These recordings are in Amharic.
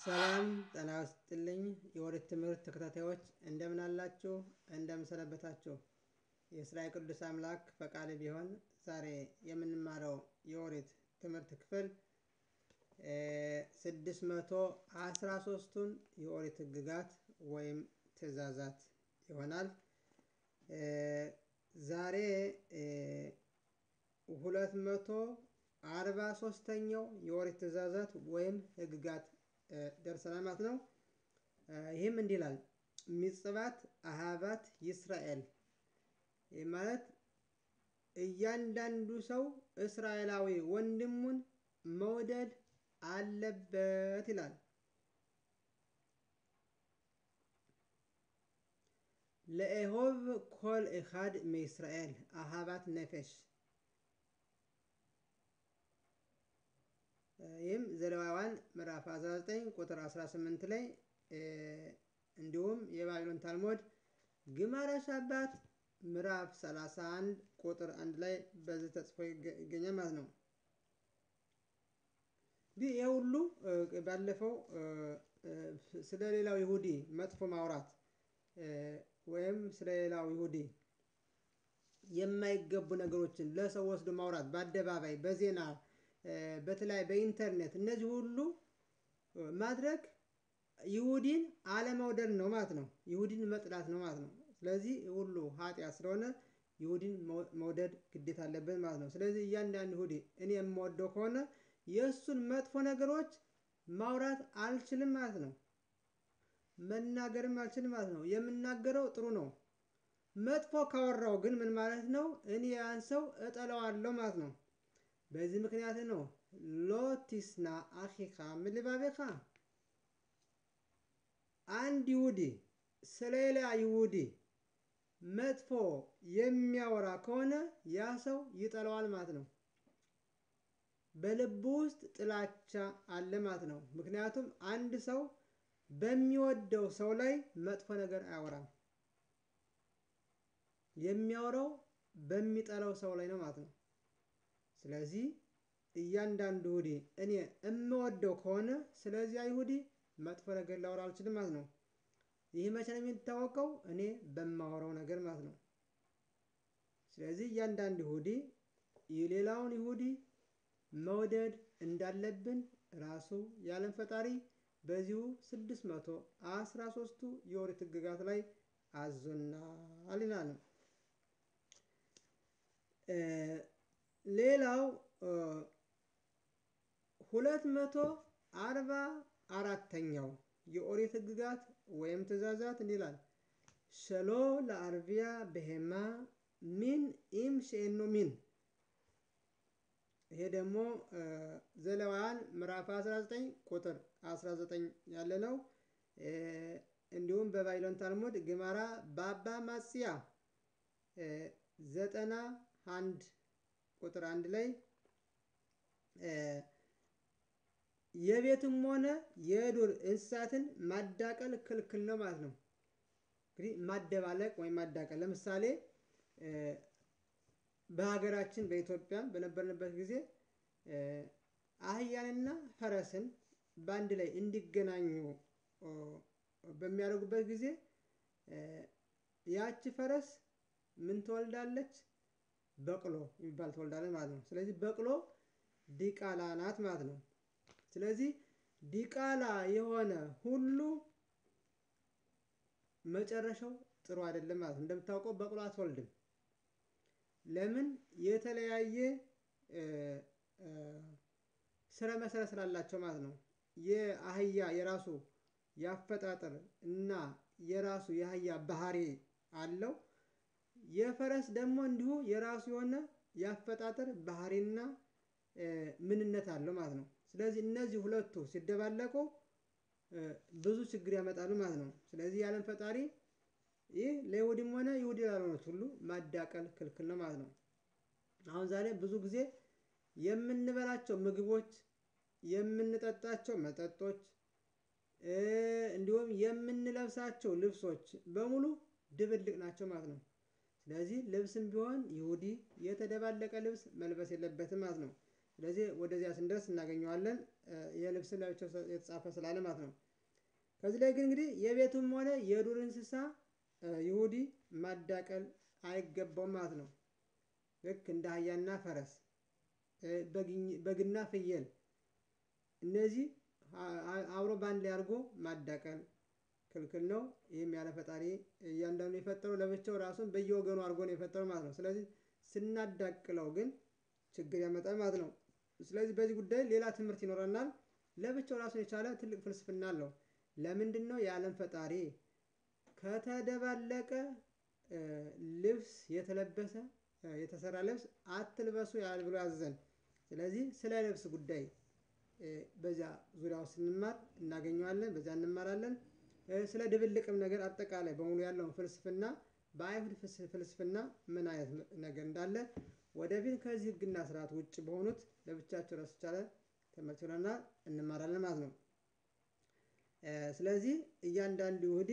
ሰላም ጤና ይስጥልኝ የኦሪት ትምህርት ተከታታዮች እንደምን አላችሁ እንደምን ሰነበታችሁ? የእስራኤል ቅዱስ አምላክ ፈቃድ ቢሆን ዛሬ የምንማረው የኦሪት ትምህርት ክፍል ስድስት መቶ አስራ ሶስቱን የኦሪት ህግጋት ወይም ትእዛዛት ይሆናል። ዛሬ ሁለት መቶ አርባ ሶስተኛው የኦሪት ትእዛዛት ወይም ህግጋት ደርሰናል ማለት ነው። ይህም እንዲህ ይላል ሚጽባት አሃባት ይስራኤል ይህ ማለት እያንዳንዱ ሰው እስራኤላዊ ወንድሙን መውደድ አለበት ይላል። ለኤሆብ ኮል ኢኻድ ሚእስራኤል አሃባት ነፌሽ ይህም ዘሌዋውያን ምዕራፍ 19 ቁጥር 18 ላይ እንዲሁም የባቢሎን ታልሞድ ግማረ ሻባት ምዕራፍ 31 ቁጥር አንድ ላይ በዚህ ተጽፎ ይገኛል ማለት ነው። እንግዲህ ይህ ሁሉ ባለፈው ስለ ሌላው ይሁዲ መጥፎ ማውራት ወይም ስለ ሌላው ይሁዲ የማይገቡ ነገሮችን ለሰው ወስዶ ማውራት በአደባባይ በዜና በተለይ በኢንተርኔት እነዚህ ሁሉ ማድረግ ይሁዲን አለመውደድ ነው ማለት ነው። ይሁዲን መጥላት ነው ማለት ነው። ስለዚህ ሁሉ ኃጢአት ስለሆነ ይሁዲን መውደድ ግዴታ አለብን ማለት ነው። ስለዚህ እያንዳንዱ ይሁዲ እኔ የምወደው ከሆነ የእሱን መጥፎ ነገሮች ማውራት አልችልም ማለት ነው። መናገርም አልችልም ማለት ነው። የምናገረው ጥሩ ነው። መጥፎ ካወራው ግን ምን ማለት ነው? እኔ ያን ሰው እጠላዋለሁ ማለት ነው። በዚህ ምክንያት ነው ሎቲስና አኺኻ ምልባቤኻ አንድ ይሁዲ ስለሌላ ይሁዲ መጥፎ የሚያወራ ከሆነ ያ ሰው ይጠላዋል ማለት ነው። በልቡ ውስጥ ጥላቻ አለ ማለት ነው። ምክንያቱም አንድ ሰው በሚወደው ሰው ላይ መጥፎ ነገር አያወራም። የሚያወራው በሚጠላው ሰው ላይ ነው ማለት ነው። ስለዚህ እያንዳንዱ ይሁዲ እኔ እምወደው ከሆነ ስለዚያ ይሁዲ መጥፎ ነገር ላወራ አልችልም ማለት ነው። ይህ መቼ ነው የሚታወቀው? እኔ በማወራው ነገር ማለት ነው። ስለዚህ እያንዳንዱ ይሁዲ የሌላውን ይሁዲ መውደድ እንዳለብን ራሱ የዓለም ፈጣሪ በዚሁ ስድስት መቶ አስራ ሶስቱ የኦሪት ህግጋት ላይ አዞናል ይላል። ሌላው ሁለት መቶ አርባ አራተኛው የኦሪት ህግጋት ወይም ትእዛዛት እንዲህ ይላል ሸሎ ለአርቢያ በሄማ ሚን ኢም ሼኖ ሚን ይሄ ደግሞ ዘሌዋውያን ምዕራፍ 19 ቁጥር 19 ያለ ነው። እንዲሁም በባቢሎን ታልሙድ ግማራ ባባ ማጽያ ዘጠና አንድ ቁጥር አንድ ላይ የቤትም ሆነ የዱር እንስሳትን ማዳቀል ክልክል ነው ማለት ነው። እንግዲህ ማደባለቅ ወይም ማዳቀል ለምሳሌ በሀገራችን በኢትዮጵያ በነበርንበት ጊዜ አህያንና ፈረስን በአንድ ላይ እንዲገናኙ በሚያደርጉበት ጊዜ ያቺ ፈረስ ምን ትወልዳለች? በቅሎ የሚባል ትወልዳለች ማለት ነው። ስለዚህ በቅሎ ዲቃላ ናት ማለት ነው። ስለዚህ ዲቃላ የሆነ ሁሉ መጨረሻው ጥሩ አይደለም ማለት ነው። እንደምታውቀው በቅሎ አትወልድም። ለምን? የተለያየ ስረ መሰረት ስላላቸው ማለት ነው። የአህያ የራሱ የአፈጣጠር እና የራሱ የአህያ ባህሪ አለው። የፈረስ ደግሞ እንዲሁ የራሱ የሆነ የአፈጣጠር ባህሪና ምንነት አለው ማለት ነው። ስለዚህ እነዚህ ሁለቱ ሲደባለቁ ብዙ ችግር ያመጣሉ ማለት ነው። ስለዚህ የዓለም ፈጣሪ ይህ ለይሁዲም ሆነ ይሁዲ ላልሆኑት ሁሉ ማዳቀል ክልክል ነው ማለት ነው። አሁን ዛሬ ብዙ ጊዜ የምንበላቸው ምግቦች፣ የምንጠጣቸው መጠጦች እንዲሁም የምንለብሳቸው ልብሶች በሙሉ ድብልቅ ናቸው ማለት ነው። ስለዚህ ልብስም ቢሆን ይሁዲ የተደባለቀ ልብስ መልበስ የለበትም ማለት ነው። ስለዚህ ወደዚያ ስንደርስ እናገኘዋለን የልብስን ለብቻው የተጻፈ ስላለ ማለት ነው። ከዚህ ላይ ግን እንግዲህ የቤቱም ሆነ የዱር እንስሳ ይሁዲ ማዳቀል አይገባውም ማለት ነው። ልክ እንደ አህያና ፈረስ በግና ፍየል እነዚህ አብሮ በአንድ ላይ አድርጎ ማዳቀል ክልክል ነው። ይህም ያለ ፈጣሪ እያንዳንዱ የፈጠረው ለብቻው ራሱን በየወገኑ አድርጎ ነው የፈጠረው ማለት ነው። ስለዚህ ስናዳቅለው ግን ችግር ያመጣል ማለት ነው። ስለዚህ በዚህ ጉዳይ ሌላ ትምህርት ይኖረናል። ለብቻው ራሱን የቻለ ትልቅ ፍልስፍና አለው። ለምንድነው የአለም ፈጣሪ ከተደባለቀ ልብስ የተለበሰ የተሰራ ልብስ አትልበሱ ያል ብሎ ያዘዘን? ስለዚህ ስለ ልብስ ጉዳይ በዚያ ዙሪያው ስንማር እናገኘዋለን በዚያ እንማራለን። ስለ ድብልቅም ነገር አጠቃላይ በሙሉ ያለውን ፍልስፍና በአይሁድ ፍልስፍና ምን አይነት ነገር እንዳለ ወደፊት ከዚህ ህግና ስርዓት ውጭ በሆኑት ለብቻቸው ራስ የቻለ ትምህርት ይሆነናል እንማራለን ማለት ነው። ስለዚህ እያንዳንዱ ይሁዲ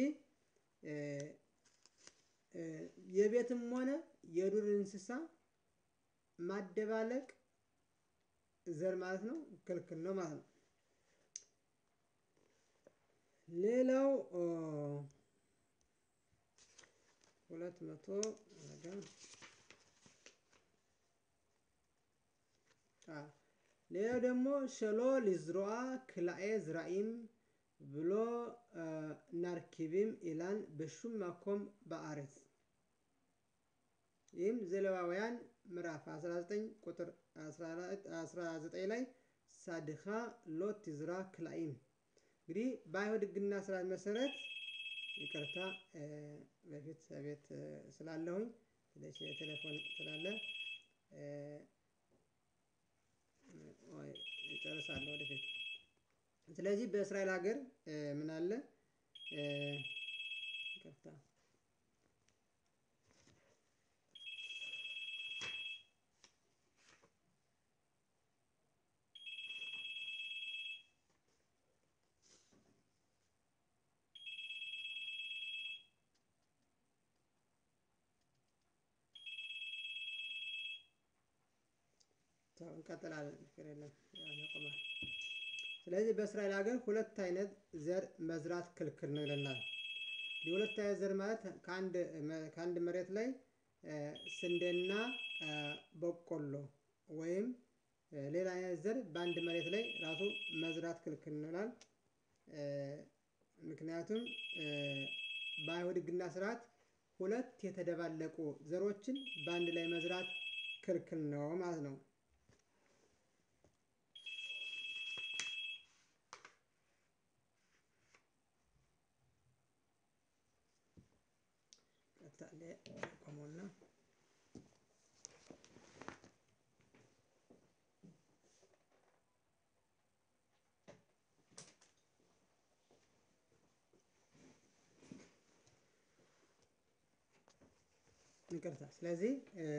የቤትም ሆነ የዱር እንስሳ ማደባለቅ ዘር ማለት ነው ክልክል ነው ማለት ነው። ሌላው ሁለት መቶ ሌላው ደግሞ ሸሎ ሊዝሮአ ክላኤ ዝራኢም ብሎ ናርኪቢም ኢላን በሹም ማኮም በአሬት ይህም ዘሌዋውያን ምዕራፍ 19 ቁጥር 19 ላይ ሳድኻ ሎት ይዝራ ክላኢም እንግዲህ በአይሁድ ህግና ስርዓት መሰረት ይቅርታ በፊት ቤት ስላለሁኝ ቴሌፎን ስላለ እጨርሳለሁ ወደፊት። ስለዚህ በእስራኤል ሀገር ምን አለ? ይቅርታ እንቀጥላለን ችግር የለም ያቆማል። ስለዚህ በእስራኤል ሀገር ሁለት አይነት ዘር መዝራት ክልክል ነው ይለናል። የሁለት አይነት ዘር ማለት ከአንድ ከአንድ መሬት ላይ ስንዴና በቆሎ ወይም ሌላ አይነት ዘር በአንድ መሬት ላይ ራሱ መዝራት ክልክል ነው ይላል። ምክንያቱም በአይሁድ ህግና ስርዓት ሁለት የተደባለቁ ዘሮችን በአንድ ላይ መዝራት ክልክል ነው ማለት ነው። ቆሞና ይቅርታ ስለዚህ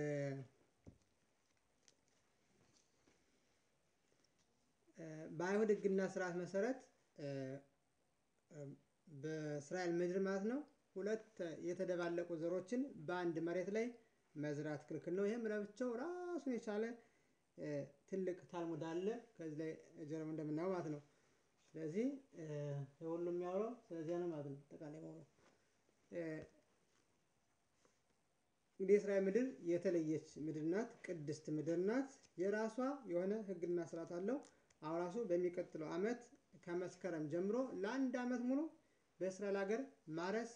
በአይሁድ ህግና ስርዓት መሰረት በእስራኤል ምድር ማለት ነው ሁለት የተደባለቁ ዘሮችን በአንድ መሬት ላይ መዝራት ክልክል ነው። ይሄም ለብቻው ራሱን የቻለ ትልቅ ታልሙድ አለ ከዚህ ላይ ጀርባ እንደምናየው ማለት ነው። ስለዚህ የሁሉም የሚያወራው ስለዚያ ነው ማለት ነው። አጠቃላይ መሆኑ እንግዲህ የእስራኤል ምድር የተለየች ምድር ናት ቅድስት ምድር ናት የራሷ የሆነ ህግና ስርዓት አለው። አሁን ራሱ በሚቀጥለው አመት ከመስከረም ጀምሮ ለአንድ አመት ሙሉ በእስራኤል ሀገር ማረስ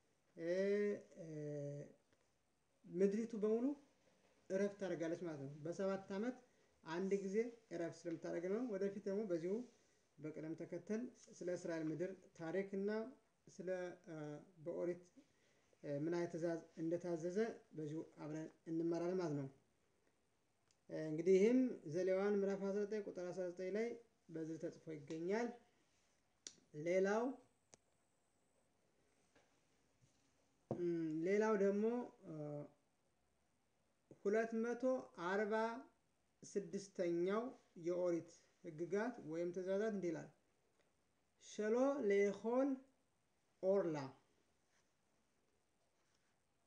ምድሪቱ በሙሉ እረፍት ታደርጋለች ማለት ነው። በሰባት አመት አንድ ጊዜ እረፍት ስለምታደርግ ነው። ወደፊት ደግሞ በዚሁ በቅደም ተከተል ስለ እስራኤል ምድር ታሪክ እና ስለ በኦሪት ምን አይነት ትእዛዝ እንደታዘዘ በዚሁ አብረን እንማራለን ማለት ነው። እንግዲህ ይህም ዘሌዋውያን ምዕራፍ 19 ቁጥር 19 ላይ በዚህ ተጽፎ ይገኛል። ሌላው ሌላው ደግሞ ሁለት መቶ አርባ ስድስተኛው የኦሪት ህግጋት ወይም ትእዛዛት እንዲህ ይላል። ሸሎ ሌሆል ኦርላ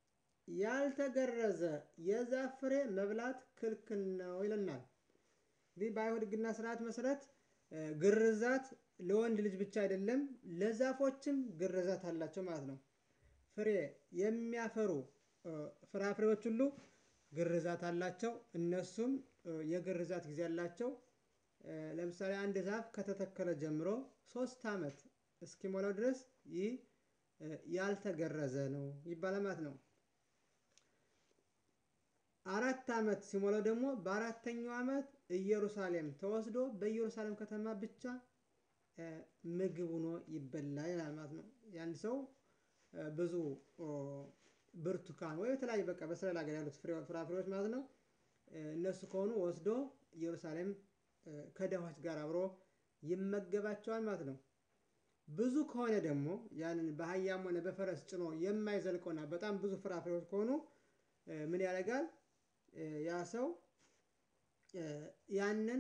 ያልተገረዘ የዛፍ ፍሬ መብላት ክልክል ነው ይለናል። እንግዲህ በአይሁድ ሕግና ስርዓት መሰረት ግርዛት ለወንድ ልጅ ብቻ አይደለም ለዛፎችም ግርዛት አላቸው ማለት ነው። ፍሬ የሚያፈሩ ፍራፍሬዎች ሁሉ ግርዛት አላቸው እነሱም የግርዛት ጊዜ አላቸው። ለምሳሌ አንድ ዛፍ ከተተከለ ጀምሮ ሶስት አመት እስኪሞላው ድረስ ይህ ያልተገረዘ ነው ይባላል ማለት ነው። አራት አመት ሲሞላው ደግሞ በአራተኛው አመት ኢየሩሳሌም ተወስዶ በኢየሩሳሌም ከተማ ብቻ ምግብ ሆኖ ይበላል ይላል ማለት ነው። የአንድ ሰው ብዙ ብርቱካን ወይ የተለያዩ በቃ በእስራኤል ሀገር ያሉት ፍራፍሬዎች ማለት ነው። እነሱ ከሆኑ ወስዶ ኢየሩሳሌም ከድሆች ጋር አብሮ ይመገባቸዋል ማለት ነው። ብዙ ከሆነ ደግሞ ያንን በአህያም ሆነ በፈረስ ጭኖ የማይዘልቀውና በጣም ብዙ ፍራፍሬዎች ከሆኑ ምን ያደርጋል? ያ ሰው ያንን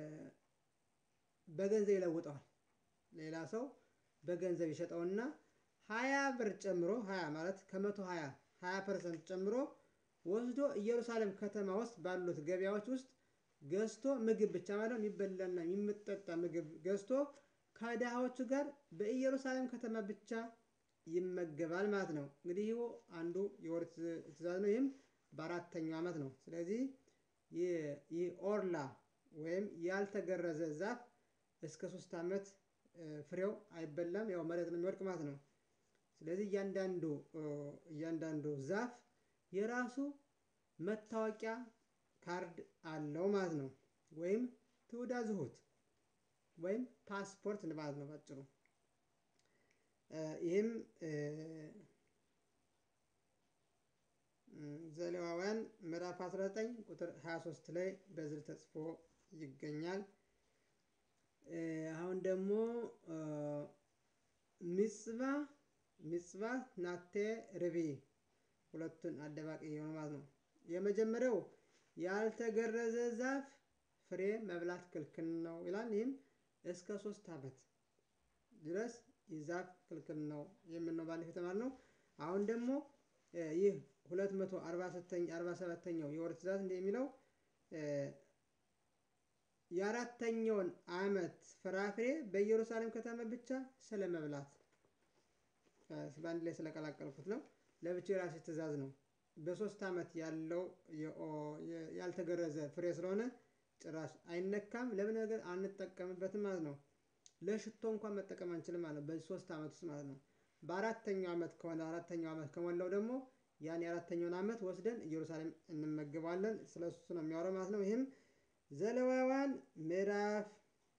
በገንዘብ ይለውጠዋል። ሌላ ሰው በገንዘብ ይሸጠውና ሃያ ብር ጨምሮ ሃያ ማለት ከመቶ ሃያ ሃያ ፐርሰንት ጨምሮ ወስዶ ኢየሩሳሌም ከተማ ውስጥ ባሉት ገበያዎች ውስጥ ገዝቶ ምግብ ብቻ ማለት የሚበላና የሚጠጣ ምግብ ገዝቶ ከድሃዎቹ ጋር በኢየሩሳሌም ከተማ ብቻ ይመገባል ማለት ነው። እንግዲህ ይሄ አንዱ የኦሪት ትእዛዝ ነው። ይህም በአራተኛው አመት ነው። ስለዚህ ይህ ኦርላ ወይም ያልተገረዘ ዛፍ እስከ ሶስት አመት ፍሬው አይበላም ያው መሬት ነው የሚወድቅ ማለት ነው። ስለዚህ እያንዳንዱ እያንዳንዱ ዛፍ የራሱ መታወቂያ ካርድ አለው ማለት ነው። ወይም ትውዳ ዝሁት ወይም ፓስፖርት ማለት ነው። በአጭሩ ይህም ዘሌዋውያን ምዕራፍ 19 ቁጥር 23 ላይ በዝርዝር ተጽፎ ይገኛል። አሁን ደግሞ ሚጽባ ሚጽባ ናቴ ርቢ ሁለቱን አደባቂ የሆነ ማለት ነው። የመጀመሪያው ያልተገረዘ ዛፍ ፍሬ መብላት ክልክል ነው ይላል። ይህም እስከ ሶስት አመት ድረስ ይህ ዛፍ ክልክል ነው የሚል ነው ባለፈው የተማርነው። አሁን ደግሞ ይህ ሁለት መቶ አርባ አርባ ሰባተኛው የኦሪት ትእዛዝ እንዲህ የሚለው የአራተኛውን አመት ፍራፍሬ በኢየሩሳሌም ከተማ ብቻ ስለመብላት በአንድ ላይ ስለቀላቀልኩት ነው። ለብቻው የራሴ ትእዛዝ ነው። በሶስት አመት ያለው ያልተገረዘ ፍሬ ስለሆነ ጭራሽ አይነካም ለምን ነገር አንጠቀምበትም ማለት ነው። ለሽቶ እንኳን መጠቀም አንችልም ማለት ነው። በዚህ ሶስት አመት ውስጥ ማለት ነው። በአራተኛው አመት ከሆነ አራተኛው አመት ከሞላው ደግሞ ያን የአራተኛውን አመት ወስደን ኢየሩሳሌም እንመገባለን ስለሱ ነው የሚያወራው ማለት ነው። ይህም ዘሌዋውያን ምዕራፍ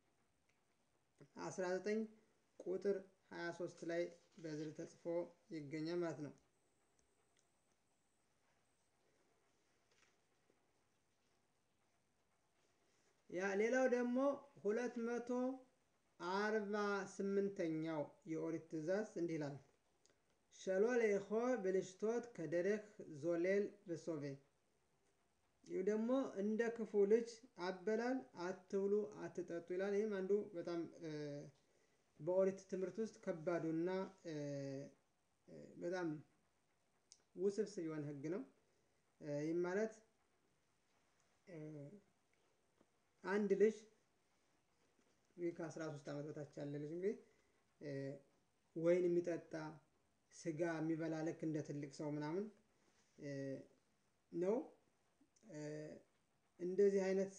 አስራ ዘጠኝ ቁጥር ሃያ ሶስት ላይ በዝርዝር ተጽፎ ይገኛል ማለት ነው። ያ ሌላው ደግሞ ሁለት መቶ አርባ ስምንተኛው የኦሪት ትእዛዝ እንዲህ ይላል። ሸሎ ሌሆ ብልሽቶት ከደረክ ዞሌል በሶቬ ይህ ደግሞ እንደ ክፉ ልጅ አበላል አትብሉ አትጠጡ ይላል። ይህም አንዱ በጣም በኦሪት ትምህርት ውስጥ ከባዱና በጣም ውስብስብ የሆነ ህግ ነው። ይህም ማለት አንድ ልጅ ከአስራ ሶስት አመት በታች ያለ ልጅ እንግዲህ ወይን የሚጠጣ ስጋ የሚበላ ልክ እንደ ትልቅ ሰው ምናምን ነው። እንደዚህ አይነት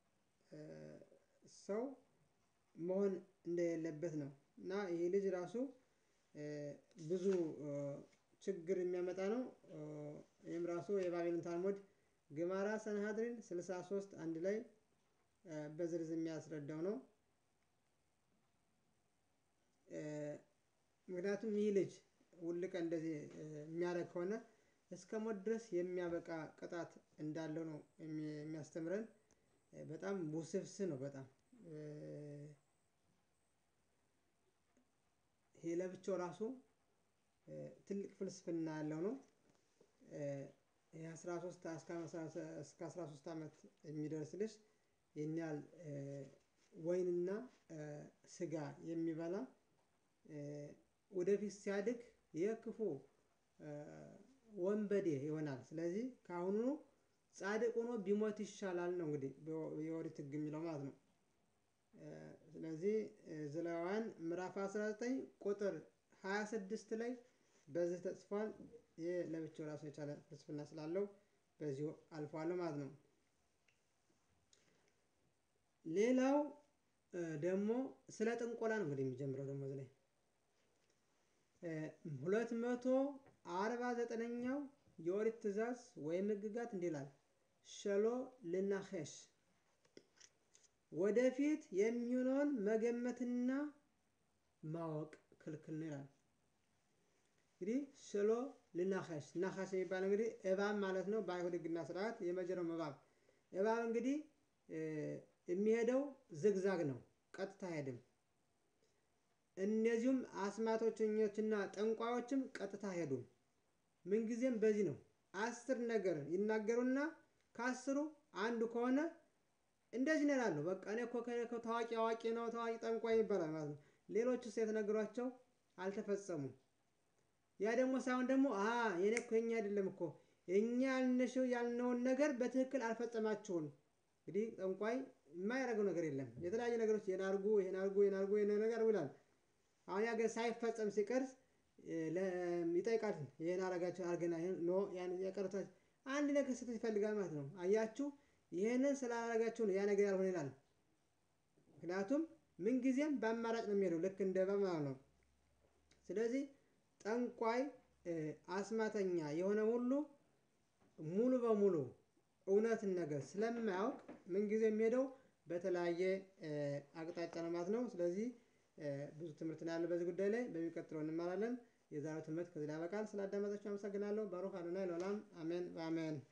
ሰው መሆን እንደሌለበት ነው። እና ይሄ ልጅ ራሱ ብዙ ችግር የሚያመጣ ነው። ይሄም ራሱ የባቢሎን ታልሙድ ግማራ ሰንሃድሪን ስልሳ ሶስት አንድ ላይ በዝርዝር የሚያስረዳው ነው። ምክንያቱም ይህ ልጅ ሁል ቀን እንደዚህ የሚያደርግ ከሆነ እስከ ሞት ድረስ የሚያበቃ ቅጣት እንዳለው ነው የሚያስተምረን። በጣም ውስብስብ ነው በጣም ይሄ ለብቻው ራሱ ትልቅ ፍልስፍና ያለው ነው። ይሄ አስራ ሶስት እስከ አስራ ሶስት አመት የሚደርስ ልጅ ይሄን ያህል ወይንና ስጋ የሚበላ ወደፊት ሲያድግ የክፉ ወንበዴ ይሆናል። ስለዚህ ከአሁኑ ጻድቅ ሆኖ ቢሞት ይሻላል ነው እንግዲህ የኦሪት ህግ የሚለው ማለት ነው። ስለዚህ ዘሌዋውያን ምዕራፍ 19 ቁጥር 26 ላይ በዚህ ተጽፏል። ይህ ለብቻው ራሱን የቻለ ፍልስፍና ስላለው በዚሁ አልፏለሁ ማለት ነው። ሌላው ደግሞ ስለ ጥንቆላ ነው እንግዲህ የሚጀምረው ደግሞ እዚህ ላይ ሁለት መቶ አርባ ዘጠነኛው የኦሪት ትእዛዝ ወይም ህግጋት እንዲህ ይላል ሸሎ ልናኸሽ ወደፊት የሚሆነውን መገመትና ማወቅ ክልክል ነው ይላል። እንግዲህ ሸሎ ልናኸሽ ናኻሽ የሚባል እንግዲህ እባብ ማለት ነው። በአይሁድ ህግና ስርዓት የመጀመሪያው እባብ እባብ እንግዲህ የሚሄደው ዝግዛግ ነው፣ ቀጥታ አይሄድም። እነዚሁም አስማተኞችና ጠንቋዮችም ቀጥታ አይሄዱም። ምንጊዜም በዚህ ነው። አስር ነገር ይናገሩና ከአስሩ አንዱ ከሆነ እንደዚህ ነው ይላሉ። በቃ እኔ እኮ ታዋቂ አዋቂ ነው ታዋቂ ጠንቋይ ይባላል ማለት ነው። ሌሎቹስ የተነገሯቸው አልተፈጸሙም። ያ ደግሞ ሳይሆን ደግሞ አ የኔ እኮ የኛ አይደለም እኮ እኛ ያልነሽው ያልነውን ነገር በትክክል አልፈጸማችሁም። እንግዲህ ጠንቋይ የማያደርገው ነገር የለም። የተለያዩ ነገሮች ይሄን አድርጉ ይሄን አድርጉ ይሄን አድርጉ ይሄን ነገር አድርጉ ይላል። አሁን ያ ሳይፈጸም ሲቀር ይጠይቃል። ይሄን አረጋችሁ አርገና ኖ ያን የቀረታችሁ አንድ ነገር ስህተት ይፈልጋል ማለት ነው። አያችሁ ይሄንን ስላላረጋችሁ ነው ያ ነገር ያልሆነ ይላል። ምክንያቱም ምንጊዜም በአማራጭ ነው የሚሄደው ልክ እንደ እባብ ማለት ነው። ስለዚህ ጠንቋይ አስማተኛ የሆነ ሁሉ ሙሉ በሙሉ እውነትን ነገር ስለማያውቅ ምንጊዜ የሚሄደው በተለያየ አቅጣጫ ነው ማለት ነው። ስለዚህ ብዙ ትምህርት ነው ያለው በዚህ ጉዳይ ላይ በሚቀጥለው እንማራለን። የዛሬው ትምህርት ከዚህ ላይ ያበቃል። ስላዳመጣችሁ አመሰግናለሁ። ባሩክ አዶናይ ለዓለም አሜን በአሜን